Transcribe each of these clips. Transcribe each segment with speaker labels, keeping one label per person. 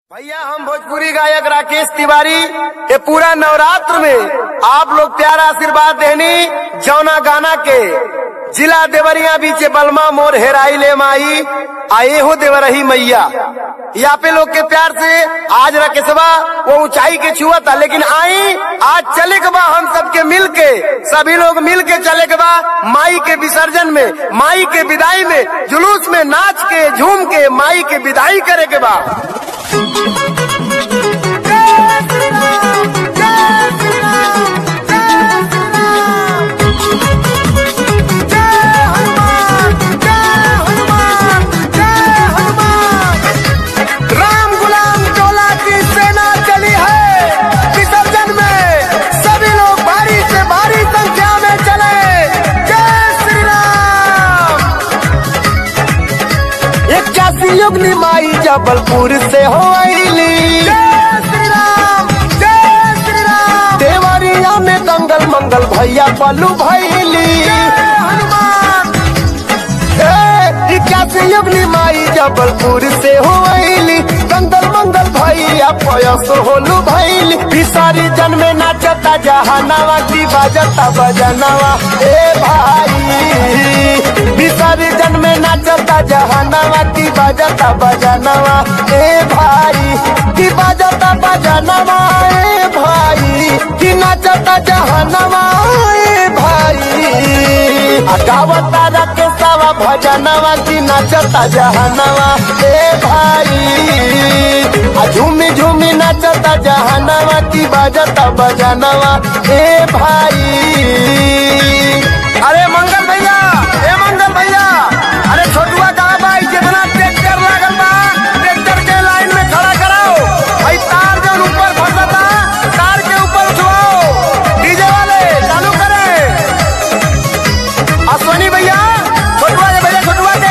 Speaker 1: भैया हम भोजपुरी गायक राकेश तिवारी ये पूरा नवरात्र में आप लोग प्यारा आशीर्वाद देनी जौना गाना के जिला देवरिया बीचे बलमा मोर हेराई ले माई आए हो देवरही मैया यहाँ पे लोग के प्यार से आज राकेशवा वो ऊंचाई के छुआ था लेकिन आई आज चले के बा हम सबके मिल के सभी लोग मिल के चले के बा माई के विसर्जन में माई के विदाई में जुलूस में नाच के झूम के माई के विदाई करे के बा राम गुलाम टोला की सेना चली है विसर्जन में सभी लोग भारी से भारी संख्या में चले जय श्री राम इक्यासी युगनी माई जबलपुर से हो आईली जय श्री राम जय श्री राम देवरिया में दंगल मंगल भैया पल्लू भैली हनुमान इक्यासी युगनी माई जबलपुर से हो आईली दंगल मंगल भैया पयस होलू भैली बिसारी जन्मे नाचता जहानावा की बाजता बजनावा ए भाई बिसारी जन्मे नाचता जहानावा की बाजता बजनावा ए भाई की बाजता बजनावा ए भाई की नाचता जहानावा ए भाई गावता रखे सवा भजनवा की नाचता जहनवा ए भाई आ झूमी झूमी नाचता जहनवा की बाजता बजनवा ए भाई अरे मंगल भैया ए मंगल भैया अरे छोटुआ कहा भाई जितना ट्रैक्टर लागल बा ट्रैक्टर के लाइन में खड़ा कराओ भाई तार जो ऊपर फंसता तार के ऊपर उठवाओ डीजे वाले चालू करें अश्वनी भैया छोटुआ के भैया छोटुआ के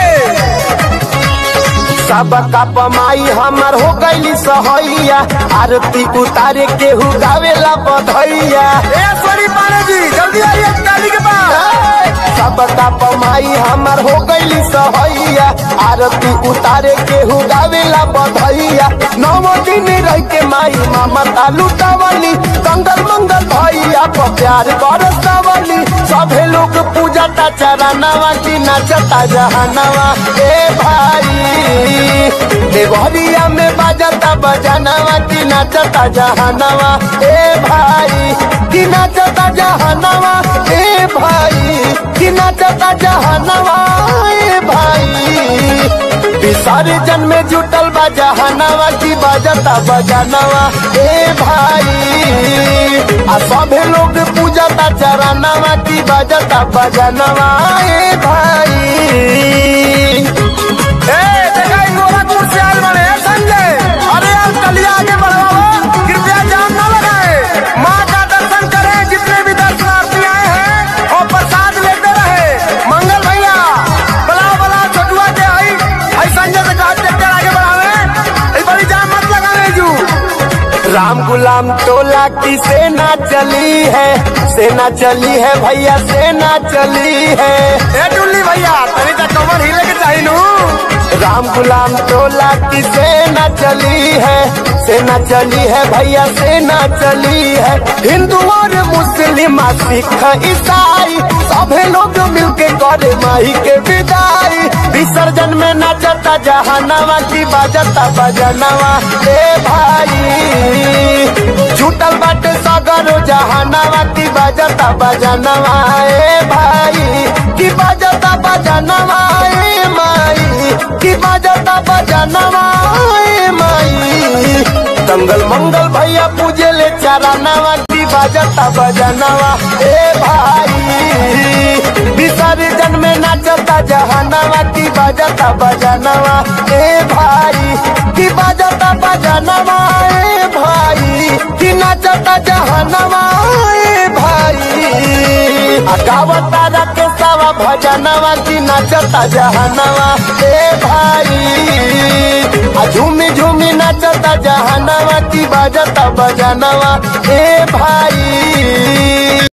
Speaker 1: सब का पमाई हमर हो गईली सहैया आरती उतारे केहू गावेला बधैया ए अश्वनी पाने जी जल्दी आइए ताली के पास सब का पमाई हमर हो गईली सहैया आरती उतारे केहू गावेला बधैया नौ दिन रह के माई मामा तालू टावली कंगल मंगल भैया पर प्यार बरसावली सभे लोग पूजता चरनवा की नाचता जहनवा ए भाई देवरिया में बाजता बजनवा की नाचता जहनवा ए भाई की नाचता जहनवा ए भाई की नाचता जहनवा ए भाई विसर्जन में जुटल बा जहनवा की बाजता बजनवा ए भाई आ सभे लोग पूजता चरणवा की बाजता बजनवा ए भाई ए देखा इ गोरखपुर से आयल बने ए संजय अरे यार कलिया आगे बढ़ाओ कृपया जाम न लगाए माँ का दर्शन करें जितने भी दर्शनार्थी आए हैं और प्रसाद लेते रहे मंगल भैया बुलाओ बुलाओ छोटुआ के आई आई संजय से कहा ट्रैक्टर आगे बढ़ावे इस बड़ी जाम मत लगाने जू राम गुलाम टोला की सेना चली है सेना चली है भैया सेना चली है ए टुल्ली भैया तनी तक कमर हिले के चाहिए नू राम गुलाम टोला की सेना चली है सेना चली है भैया सेना चली है हिंदू और मुस्लिम सिख ईसाई सभे लोग मिलके करे माही के विदाई विसर्जन में नाचता जहानवा की बाजता बजनवा ए भाई छूटल बाटे सगरो जहानवा की बाजता बजनवा ए भाई की बाजता बजनवा ए माई की बाजता बजनवा ए माई दंगल मंगल भैया पूजे ले चरणवा की बाजता बजनवा ए भाई विसर्जन में नाचता जहानवा की बाजता बजनवा ए भाई की बाजता बजनवा ए भाई की नाचता जहानवा ए भाई आ गावता रखे सवा भजनवा की नाचता जहानवा ए भाई आ झूमी झूमी नाचता जहानवा की बाजता बजनवा ए भाई